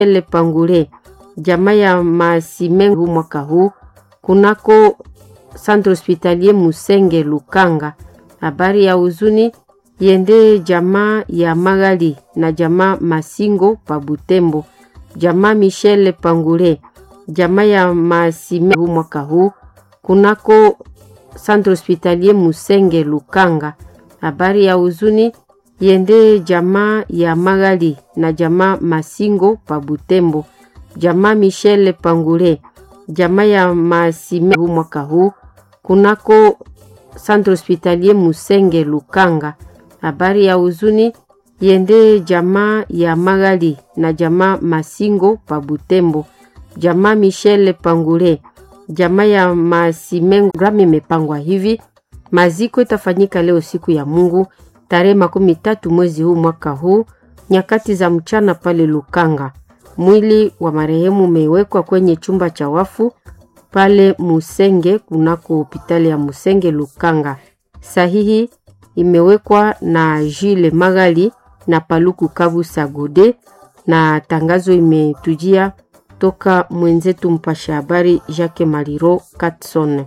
Ele Pangule, jamaa ya Masimengu mwaka huu kunako Centre Hospitalier Musenge Lukanga. Habari ya huzuni yende jamaa ya Magali na jamaa Masingo pa Butembo, jamaa Michel Pangule, jamaa ya Masimengu mwaka huu kunako Centre Hospitalier Musenge Lukanga. Habari ya huzuni yende jamaa ya Magali na jamaa Masingo pa Butembo, jamaa Michel Pangule, jamaa ya Masimengu mwaka huu kunako Centre Hospitalier Musenge Lukanga. Habari ya huzuni yende jamaa ya Magali na jamaa Masingo pa Butembo, jamaa Michel Pangule, jamaa ya Masimengu. Programu imepangwa hivi: maziko itafanyika leo siku ya Mungu tarehe makumi tatu mwezi huu mwaka huu nyakati za mchana pale Lukanga. Mwili wa marehemu umewekwa kwenye chumba cha wafu pale Musenge kunako hospitali ya Musenge Lukanga. Sahihi imewekwa na Jile Magali na Paluku Kabu Sagode, na tangazo imetujia toka mwenzetu mpasha habari Jacques Maliro Katson.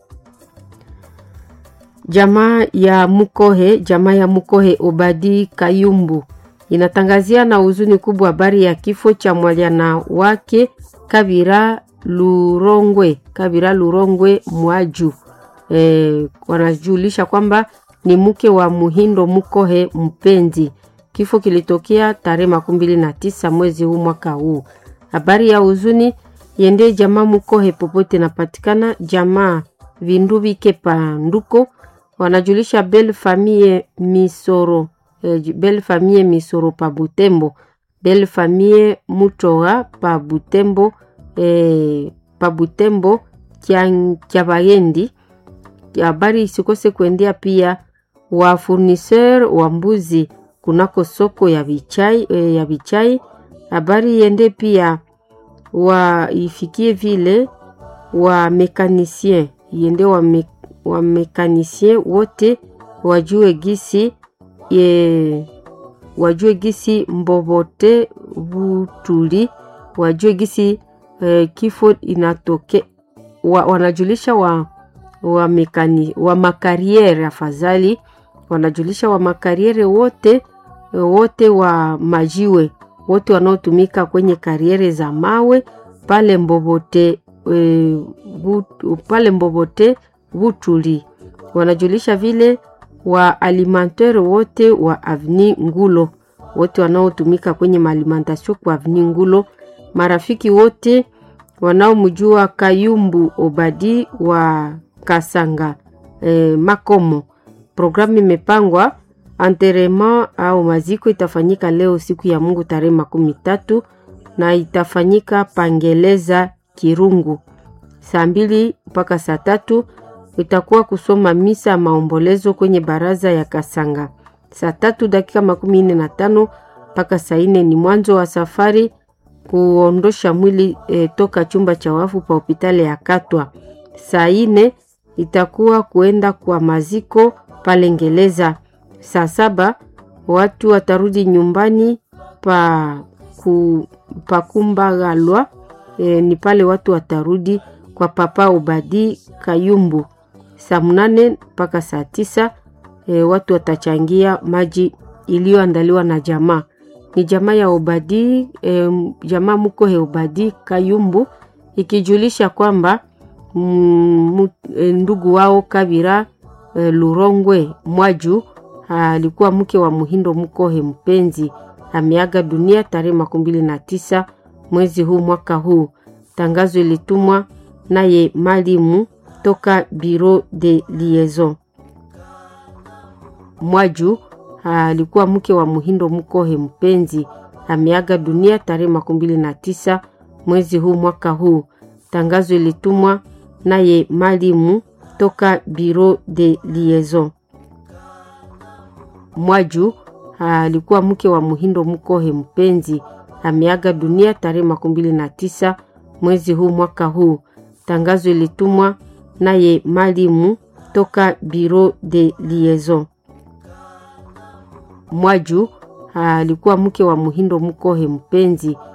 Jamaa ya Mukohe, jamaa ya Mukohe Obadi Kayumbu inatangazia na huzuni kubwa habari ya kifo cha mwalyana wake Kabira Lurongwe, Kabira Lurongwe Mwaju. E, wanajulisha kwamba ni mke wa Muhindo Mukohe Mpenzi. Kifo kilitokea tarehe makumi mbili na tisa mwezi huu mwaka huu. Habari ya huzuni yende jamaa Mukohe popote napatikana, jamaa Vindu Vike Panduko wanajulisha Belle Famille Misoro eh, Belle Famille Misoro pa Butembo, Belle Famille Mutoa pa Butembo eh, pa Butembo Kyabayendi. Habari isikose kuendea pia wa furniseur wa mbuzi kunako soko ya Bichai, eh, ya Bichai. Habari iende pia wa ifikie vile wa mekanisien iende wa, me, wa mekanisien wote wajue gisi ye, wajue gisi mbobote butuli wajue gisi eh, kifo inatoke wa, wanajulisha wa, wa, mekani, wa makariere afadhali wanajulisha wa makariere wote wote wa majiwe wote wanaotumika kwenye kariere za mawe pale Mbobote e, but, pale Mbobote Butuli wanajulisha vile wa alimentaire wote wa Avni Ngulo wote wanaotumika kwenye maalimentation kwa Avni Ngulo, marafiki wote wanaomjua Kayumbu Obadi wa Kasanga e, Makomo. Programu imepangwa enterrement au maziko itafanyika leo siku ya Mungu tarehe makumi tatu na itafanyika Pangeleza Kirungu saa mbili mpaka saa tatu. Itakuwa kusoma misa ya maombolezo kwenye baraza ya Kasanga saa tatu dakika makumi nne na tano mpaka saa nne ni mwanzo wa safari kuondosha mwili e, toka chumba cha wafu pa hospitali ya Katwa. Saa nne itakuwa kuenda kwa maziko pale Ngeleza. Saa saba watu watarudi nyumbani pa, ku, pa Kumbagalwa e, ni pale watu watarudi kwa Papa Obadi Kayumbu. Saa mnane mpaka saa tisa e, watu watachangia maji iliyoandaliwa na jamaa ni jamaa ya Obadi e, jamaa Mukohe Obadi Kayumbu ikijulisha kwamba mm, e, ndugu wao Kabira e, Lurongwe Mwaju alikuwa mke wa Muhindo Mukohe Mpenzi ameaga dunia tarehe makumi mbili na tisa mwezi huu mwaka huu. Tangazo ilitumwa naye malimu toka Bureau de Liaison. Mwaju alikuwa mke wa Muhindo Mukohe Mpenzi ameaga dunia tarehe makumi mbili na tisa mwezi huu mwaka huu. Tangazo ilitumwa naye malimu toka Bureau de Liaison. Mwaju alikuwa mke wa Muhindo Mukohe Mpenzi ameaga dunia tarehe makumi mbili na tisa mwezi huu mwaka huu. Tangazo ilitumwa naye malimu toka Bureau de Liaison. Mwaju alikuwa mke wa Muhindo Mukohe Mpenzi